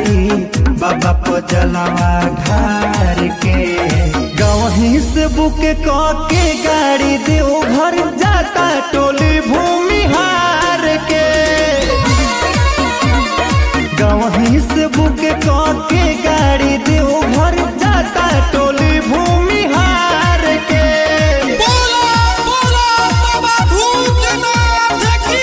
जाई बाबा पजलवा ढार के गवही से बुक क के गाड़ी देव घर जाता टोली भूमि हार के गवही से बुक क के गाड़ी देव घर जाता टोली भूमि हार के बोला बोला बाबा भूतनाथ की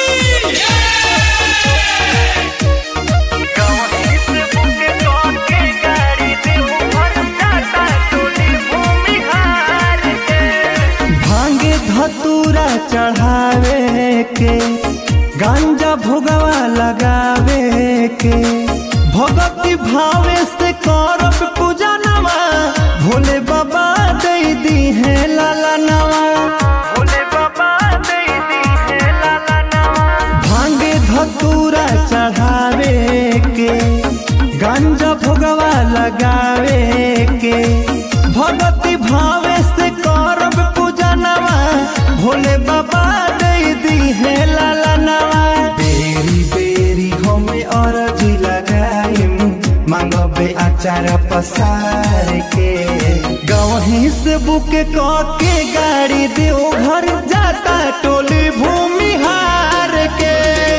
गवही से बुक क के गाड़ी देव घर जाता टोली भूमि हार के भांगे धतूरा चढ़ावे के गांजा भोगवा लगावे के भगवती भावे से करब पूजा नवा भोले बाबा दे दी है लाला नवा भोले बाबा दे दी है लाला नवा भांगे धतूरा चढ़ावे के गांजा भोगवा लगावे के भगवती भावे से करब पूजा नवा भोले बाबा दे दी है लाला नवा बेरी बेरी हमें अरजी लगाइम मांगबे आचार पसार के गवही से बुक क के गाड़ी देव घर जाता टोली भूमि हार के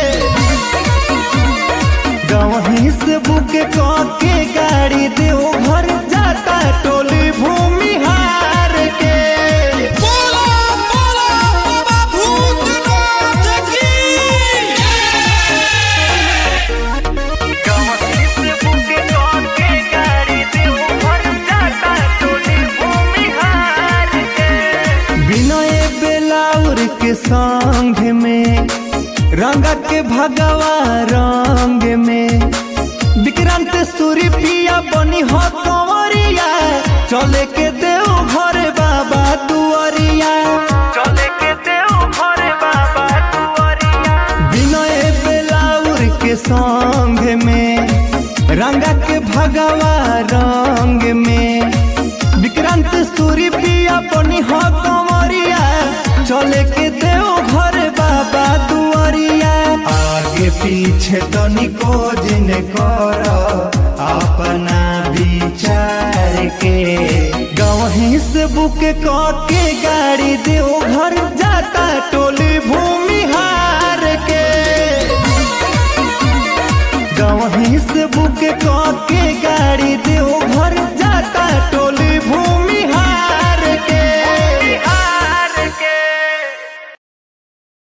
गवही से बुक क के गाड़ी देव घर जाता टोली भूमि हार के बोला बोला बाबा भूतनाथ की गवही से बुक क के गाड़ी देव घर जाता टोली भूमि हार के विनय बेलाउर के संग में रंग के भगवा रंग में विक्रांत सूर्य पिया बनी हो कंवरिया चले के देव घर बाबा दुआरिया चले के देव घर बाबा दुआरिया विनय बेलाउर के संग में रंगा के भगवा रंग में विक्रांत सूर्य पिया बनी हो कंवरिया चले के देव घर बाबा दुआरिया आगे पीछे तनिको जिन कर अपना विचार के गवही से बुक क के गाड़ी देव घर जाता टोली भूमि हार के गवही से बुक क के गाड़ी देव घर जाता